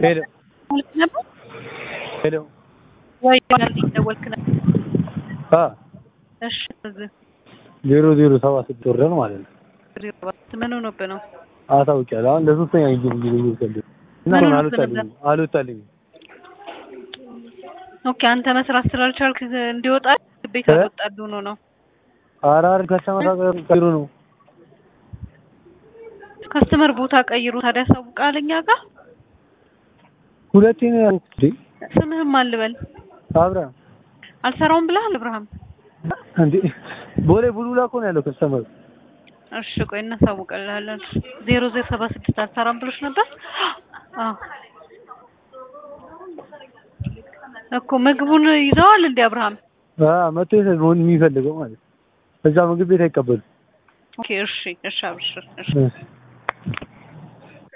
ሄሎ ደወልክ ነበር ሄሎ ወይ ደወልክ ነበር? አ እሺ እዚህ ዜሮ ዜሮ ሰባ ስድስት ወረን ማለት ነው። ምን ሆኖብህ ነው? አሳውቂያለሁ። አሁን ለሶስተኛ ጊዜ ጊዜ ይፈልግ እና ምን አሁን ሆኖብህ አልወጣልኝም አልወጣልኝም። ኦኬ አንተ መስራት ስላልቻልክ እንዲወጣ ቤት እ? አልወጣልህ ሆኖ ነው። ኧረ ኧረ ከስተመር ጋር ቀይሩ ነው ከስተመር ቦታ ቀይሩ ታዲያ ያሳውቃል እኛ ጋር ሁለቴ ነው ያልኩት እንዴ ስምህም አልበል አብርሃም አልሰራውም ብለሃል አብርሃም እንዴ ቦሌ ቡልቡላ እኮ ነው ያለው ከስተመር እሺ ቆይ እናሳውቅልሃለን ዜሮ ዜሮ ሰባ ስድስት አልሰራም ብሎች ነበር አዎ እኮ ምግቡን ይዘዋል እንዴ አብርሃም አ መጥቶ መሆን የሚፈልገው ማለት ነው። እዛ ምግብ ቤት አይቀበሉም። ኦኬ እሺ እሺ አብሽር እሺ እሺ